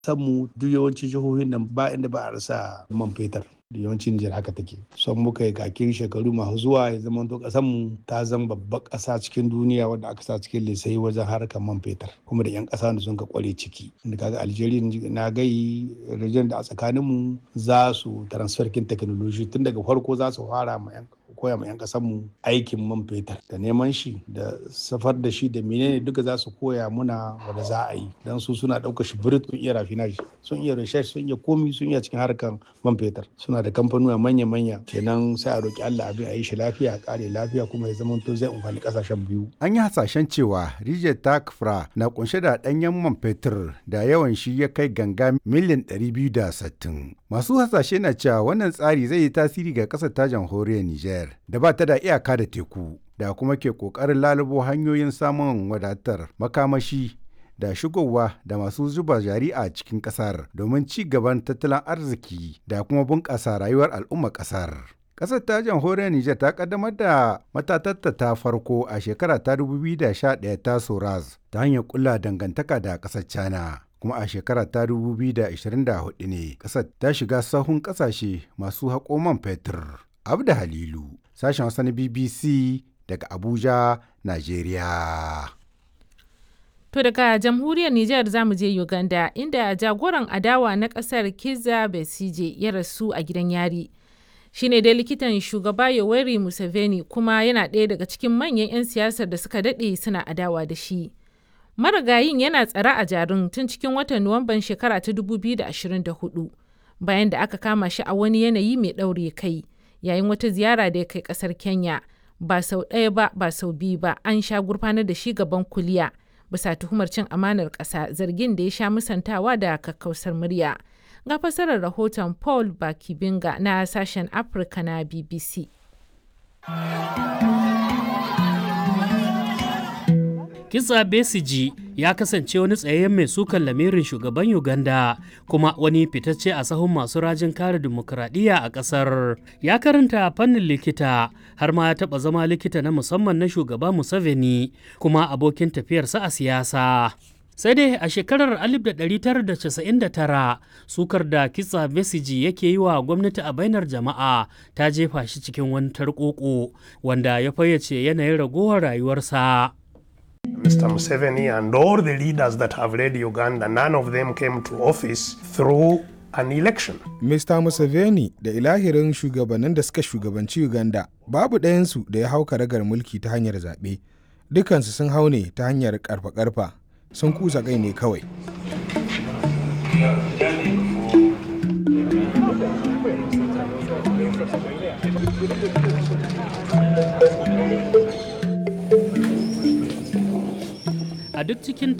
mu duk yawancin jihohin nan ba inda ba a rasa man fetur da yawancin Nijar haka take. Son muka yi kakin shekaru masu zuwa ya zama to ƙasar mu ta zama babbar ƙasa cikin duniya wadda aka sa cikin lissafi wajen harkar man fetur kuma da 'yan ƙasa da sun ka kware ciki. Inda kaga Algeria na gai region da a tsakanin mu za su transfer kin technology tun daga farko za su fara ma 'yan koya ma 'yan mu aikin man fetur da neman shi da safar da shi da menene duka za su koya muna wanda za a yi don su suna ɗaukar shi birit sun iya rafinage sun iya research sun iya komi sun iya cikin harkar man fetur suna da kamfanuwa manya-manya kenan sai a roki Allah abin a yi shi lafiya a kare lafiya kuma ya zama to zai amfani kasashen biyu. An yi hasashen cewa Rijiyar Takfra na kunshe da ɗanyen man fetur da yawan shi ya kai ganga miliyan 260. Masu hasashe na cewa wannan tsari zai yi tasiri ga ƙasar ta jamhuriyar Nijar. da ba ta da iyaka da teku da kuma ke ƙoƙarin lalubo hanyoyin samun wadatar makamashi da shigowa da masu zuba jari a cikin ƙasar domin ci gaban tattalin arziki da kuma bunƙasa rayuwar al'ummar ƙasar. Ƙasar ta jamhuriyar Nijar ta kaddamar da matatatta ta farko a shekara ta 2011 ta Soraz ta hanyar ƙulla dangantaka da ƙasar China. kuma a shekara ta 2024 ne ƙasar ta shiga sahun ƙasashe masu haƙo man fetur. Abda Halilu, sashen Hausa na BBC daga Abuja, Najeriya. To daga jamhuriyar Nijar za mu je Uganda inda jagoran adawa na kasar Kizza Besigye ya rasu a gidan yari. Shi ne dai likitan shugaba Yoweri Museveni kuma yana ɗaya daga cikin manyan 'yan siyasar da suka daɗe suna adawa da shi. Marigayin yana tsare a jarin tun cikin watan Nuwamban shekara ta 2024 bayan da aka kama shi a wani yanayi mai ɗaure kai. yayin wata ziyara da ya kai kasar kenya ba sau ɗaya ba ba sau biyu ba an sha gurfanar da shi gaban kuliya bisa tuhumar cin amanar ƙasa zargin da ya sha musantawa da kakkausar murya ga fasarar rahoton paul bakibinga na sashen afirka na bbc Kisa Besiji ya kasance wani tsayayyen mai sukan lamirin shugaban Uganda kuma wani fitacce a sahun masu rajin kare dimokuraɗiyya a ƙasar. Ya karanta fannin likita har ma ya taɓa zama likita na musamman na shugaba Museveni kuma abokin tafiyarsa a siyasa. sai dai a shekarar 1999 sukar da kitsa besiji yake yi wa gwamnati a bainar jama'a ta jefa shi cikin wani tarkoko wanda ya fayyace yanayin ragowar rayuwarsa. Mr. Museveni and all the leaders that have led Uganda, none of them came to office through an election. Mr. Museveni da ilahirin shugabannin da suka shugabanci Uganda babu ɗayansu da ya hau karagar mulki ta hanyar zaɓe. Dukansu sun hau ne ta hanyar ƙarfa-ƙarfa sun kusa kai ne kawai. a duk cikin